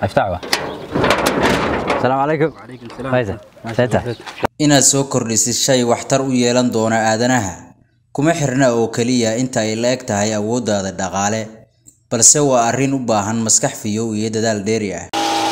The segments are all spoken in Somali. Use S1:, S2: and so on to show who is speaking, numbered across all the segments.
S1: افتحوا السلام عليكم فايزة سيتا
S2: inaad soo kordhisid shay waxtar u yeelan doona aadanaha kuma xirna oo keliya inta ay la eg tahay awooddaada dhaqaale balse waa arrin u baahan maskax fiyow iyo dadaal dheeri ah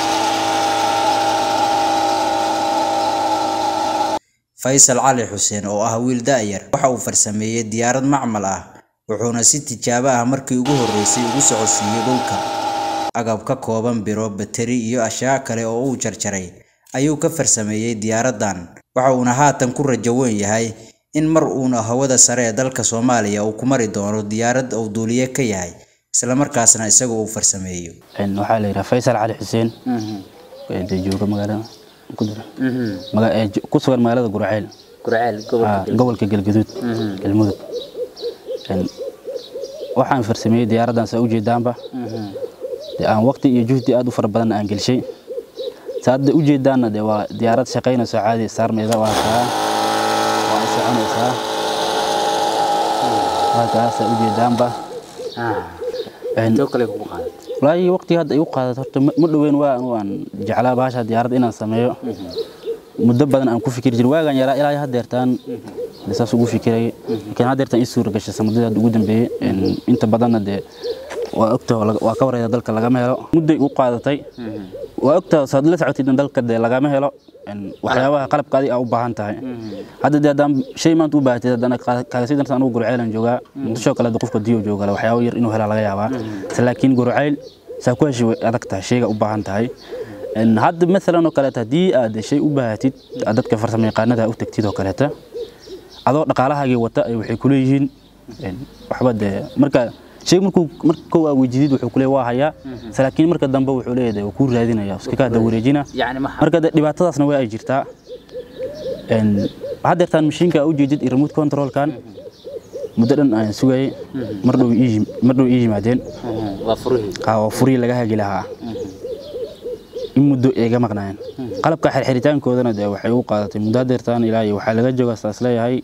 S2: faysal cali xuseen oo ah wiil da'yar waxa uu farsameeyey diyaarad macmal ah wuxuuna si tijaabo ah markii ugu horreysay ugu socodsiiyey dhulka agab ka kooban biro bateri iyo ashyaa kale oo uu jarjaray ayuu ka farsameeyey diyaaraddan waxa uuna haatan ku rajo weyn yahay in mar uuna hawada sare ee dalka soomaaliya uu ku mari doono diyaarad uu duuliye ka yahay islamarkaasna isaga uu farsameeyo
S3: waxaa la yidhaha faysal cali xuseen ee dee jooga magaalada Kudura. Maga- ee jo- ku sugan magaalada guraceel Ah, gobolka galgaduud galmudug Een, waxaan farsameeyey diyaaraddan saa ujeedaanba dee aan waqti iyo juhdi aad u fara badan aan gelshay saa hadda ujeedaanna dee waa diyaarad shaqaynayso caadi saarmayda waa kaa waa ay soconaysaa waa kaa saa ujeedaanba Een, walaahi waqti hadda igu qaadat horta ma ma dhoweyn waa anu aan jeclaa bahasha diyaaradda inaan sameeyo muddo badan aan ku fikiri jiray waagaan yaraa ilaa haddeertaan dee saas ugu fikirayay laakiin haddeertaan ii suura gashay sanadadii hadda ugu dambeeyey Een, inta badanna dee waa ogtaha oo laga- waa ka wareyda dalka lagama helo mudday u qaadatay waa ogtaha saad la socotid in dalka dee lagama helo Een, waxyaabaha qalabka adiga aa u baahan tahay hadda dee haddaan shay maanta u baahatid haddana kaaga sii darsan anugu gurceylan joogaa muqdisho kale hadda qofka diyo jooga waxyaabo yar inuu helaa laga yaabaa se laakiin gurceyl saa ku heshay way adag tahay shayga u baahan tahay Een, hadda maalan oo kaleeta haddii aad shay u baahatid aad dadka farsamo yaqaanada u tagtid oo kaleeta adoo dhaqaalahaagii wata ay waxay ku leeyihiin een, waxba dee marka shay markuu marka kow aa wejidid wuxuu ku leeyahay waa hayaa se laakiin marka dambe wuxuu leeyahay waa kuu raadinaya iska kaa dawareejina marka dee dhibaatadaasna waa ay jirtaa Een, haddeertaan mashiinka aa u jeedid iyo remote controlkan muddo dhan aan sugayay mar dhow ii yim- mar dhow ii yimaadeen Haa, waa furihii laga hagi lahaa in muddo eega maqnaayeen qalabka xirxiritaankoodana dee waxay u qaadatay muddo haddeertaan ilaa iyo waxaa laga jooga saas leeyahay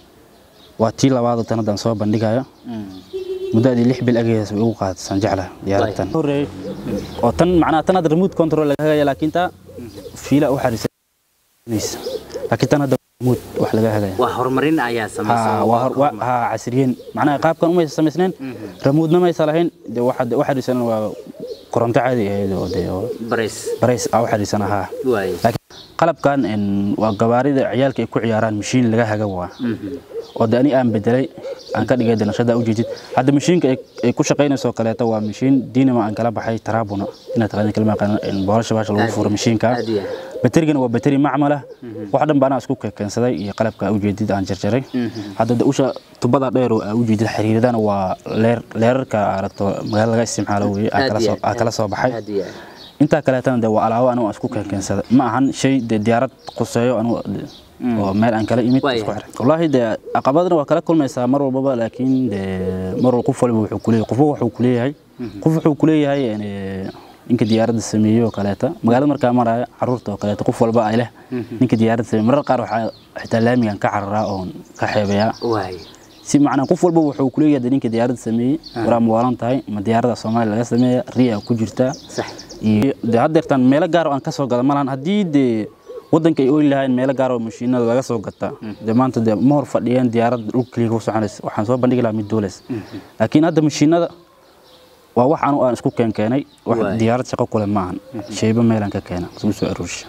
S3: waa tii labaad tan haddaan soo bandhigayo muddadii lix bil ageedas way ugu qaadatay saan jeclahay diyaaradtan horreeyay oo tan macnaha tan hadda remote control laga hagaya laakiin taa fiila u xariisanaysa laakiin tan hadda remote wax laga hagaya
S4: waa horumarin ayaa
S3: ها
S4: samaysan
S3: وهر ها عسريين معناها قاب كانوا ما يسمسنين رمودنا ما يصلحين دي واحد واحد يسنن كورنت عادي هي دي
S4: bares
S3: بريس او واحد يسنن ها
S4: waay
S3: لكن qalab kan in waa gawaarida ciyaalka ay ku ciyaaraan mashiin laga haga waa oo de ani aan bedelay aan ka dhigay danashada ujeedid hadda mashiinka ay ay ku shaqaynayso kaleeto waa mashiin diinama aan kala baxay taraabuna inaad taqaanid kalma yaqaan in boolasha baasha lagu furo mashiinka
S4: aad iyo
S3: baterigana waa bateri macmal ah wax dhan baan isku keensaday iyo qalabka ujeedid aan jarjaray hadda de usha tubada dheer oo aa ujeedid xiriiradana waa leer leerarka aragto magaalada laga isticmaalo weeye aa kala soo aa kala soo baxay
S4: aad iyo
S3: intaa kaleetana de waa alaabo anigu aan isku keenkeensaday ma ahan shay de diyaarad quseeyo anigu de- oo meel aan kala imid
S4: Waaya.
S3: isku xiray wallaahi de caqabadna waa kala kulmaysaa mar walbaba laakiin de mar walba qof waliba wuxuu kuleeyahay qofba wuxuu kuleeyahay qof wuxuu kuleeyahay yani, ninka diyaaradda sameeyey oo kaleeta magaalada markaa maraya caruurta oo kaleeta qof walba ay leh ninka diyaaradda sameeyey marar qaar waxaa xitaa laamigan ka cararaa oon ka xeebayaa
S4: waay
S3: si macnaa qof walba wuxuu kuleeyahay de ninka diyaaradda sameeyey waraa muwaalan tahay ma diyaaradda soomaaliya laga sameeya riya ku jirtaa
S4: sax
S3: iyo de haddeertaan meelo gaar oo aan ka soo gada malahan haddii dee waddanka ay ooyi lahayn meelo gaar oo mashiinada laga soo gataa dee maanta dee ma hor fadhiyeen diyaaradda dhulka keliya ku soconaysa waxaan soo bandhigi lahaa mid duuleys laakiin hadda mashiinada waa wax anu aan isku keenkeenay wax
S4: Waay.
S3: diyaarad shaqo kule maahan shayba meelaan ka keena isku soo aruursha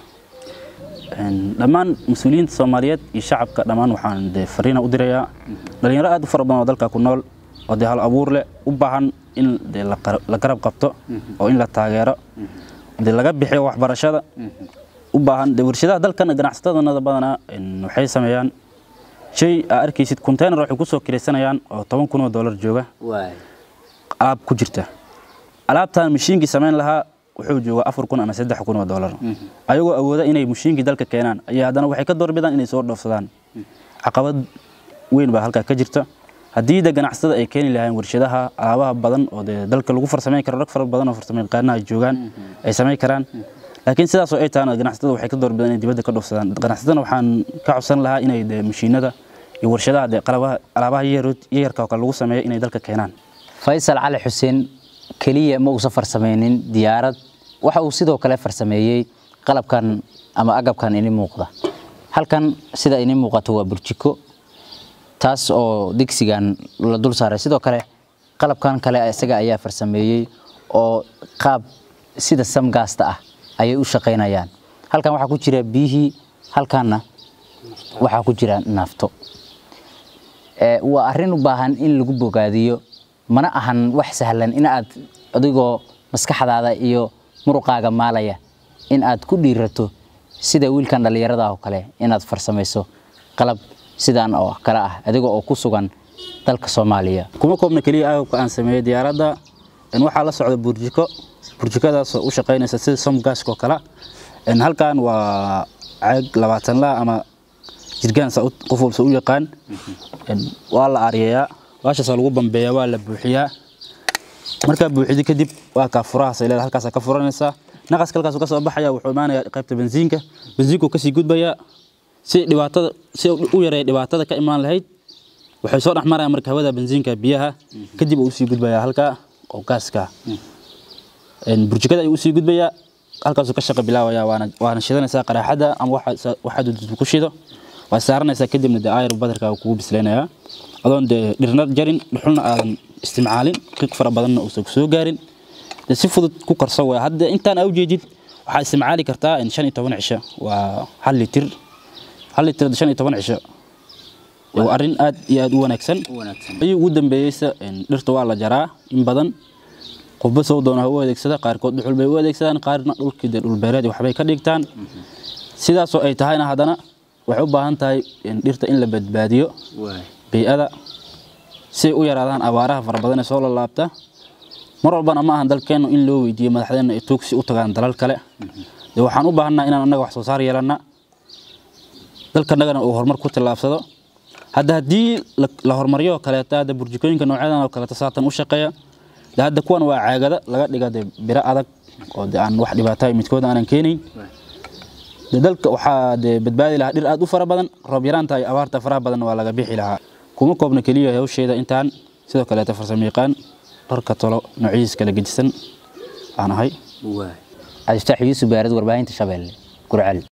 S3: Een, dhammaan mas-uuliyiinta soomaaliyeed iyo shacabka dhammaan waxaan dee fariina u dirayaa dhalinyaro aad u fara badan oo dalka ku nool oo dee hal abuur leh u baahan in dee la qara- la garab qabto oo in la taageero dee laga bixiyo waxbarashada u baahan dee warshadaha dalkan ganacsatadana badanaa een, waxay sameeyaan shay aa arkaysid container waxay ku soo kiraysanayaan oo toban kun oo dollar jooga
S4: waay
S3: alaab ku jirta alaabtan mashiinkii samayn lahaa wuxuu joogaa afar kun ama saddex kun oo dollar ayagoo awooda inay mashiinkii dalka keenaan ayaa haddana waxay ka doorbidaan inay soo dhoofsadaan caqabad weyn baa halkaa ka jirta haddii de ganacsatada ay keeni lahayn warshadaha alaabaha badan oo dee dalka lagu farsamayn karo rag fara badan oo farsamayaqaanaha joogaan ay samayn karaan laakiin sidaasoo ay tahana ganacsatada waxay ka doorbidaan inay dibadda ka dhoofsadaan ganacsatadana waxaan ka codsan lahaa inay de mashiinada iyo warshadaha dee qalabaha alaabaha yaryar- yaryarka oo kale lagu sameeyo inay dalka keenaan
S1: faysal cali xuseen keliya ma uusan farsameynin diyaarad waxa uu sidoo kale farsameeyey qalabkan ama agabkan ini muuqda halkan sida ini muuqato waa burjiko taas oo digsigan la dul saaray sidoo kale qalabkan kale isaga ayaa farsameeyey oo qaab sida samgaasta ah ayay u shaqaynayaan halkan waxaa ku jira biyihii halkanna waxaa ku jira naafto Ee, waa arrin u baahan in lagu bogaadiyo mana ahan wax sahlan in aad adigoo maskaxdaada iyo muruqaaga maalaya in aad ku dhiirato sida wiilkan dhallinyarada oo kale inaad farsamayso qalab sidaan oo kale ah adiga oo ku sugan dalka soomaaliya
S3: kuma koobna keliya agabka aan sameeyey diyaaradda in waxaa la socda burjiko burjikadaas oo u shaqaynaysa sida somgaska oo kale in halkan waa caag labaatan la ama jirgaan sa u- qof walba u yaqaan In waa la ariyayaa baashaasaa lagu bambeeyaa waa la buuxiyaa markaa buuxido kadib waa kaa furahaas ay leedahay halkaasaa ka furanaysaa naqaska halkaasuu ka soo baxaya wuxuu imaanayaa qaybta bensiinka bensiinkuu kasii gudbayaa si dhibaatada si uu u yareeya dhibaatada ka imaan lahayd waxay soo dhex marayaan marka hawada bensiinka biyaha kadib uu usii gudbayaa halkaa oo gaaska Een, burjikada ayuu usii gudbayaa halkaasuu ka shaqo bilaabayaa waana waana shidanaysaa qaraaxada ama waxa waxaad dudud ku shido waa saaranaysaa kadibna dee aayar badarka uu kugu bislaynayaa adoon dee dhirna jarin dhuxulna aadan isticmaalin qiiq fara badanna uusan kusoo gaarin dee si fudud ku karso waa hadda intaan aa ujeedid waxaa isticmaali kartaa in shan iyo toban cisho waa hal litir hal litir shan iyo toban cisho waa arrin aad iyo aad u wanaagsan ayuu ugu dambeeyeysa in dhirta waa la jaraa in badan qofba soo doona ha u adeegsada qaarkood dhuxul bay u adeegsadaan qaarna dhulkii dee dhulbeereed iyo waxbay ka dhigtaan sidaasoo ay tahayna haddana waxay u baahan tahay in dhirta in la badbaadiyo bey'ada si ay u yaraadaan abaaraha fara badan ee soo lalaabta mar walbana ma ahan dalkeennu in loo weydiiyo madaxdeenna ay tuugsi u tagaan dalal kale dee waxaan u baahannaha inaan annaga wax soo saar yeelanna dalkanagana uu horumar ku tallaabsado hadda haddii la- la horumariyo oo kaleeta hadda burjikooyinka noocyadan oo kaleeta saatan u shaqeeya de hadda kuwan waa caagada laga dhiga de biro adag oo de aan wax dhibaata midkood aanan keenayn de dalka waxaa de badbaadi lahaa dhir aad u fara badan roob yaraanta iyo abaarta faraha badan waa laga bixi lahaa kuma koobna keliya hawsheeda intaan sidoo kaleeta farsamo yaqaan dharka tolo noocyadiis kala gedisan aan ahay
S1: cabdifataax yuusuf baarad warbaahinta shabeelle gurcel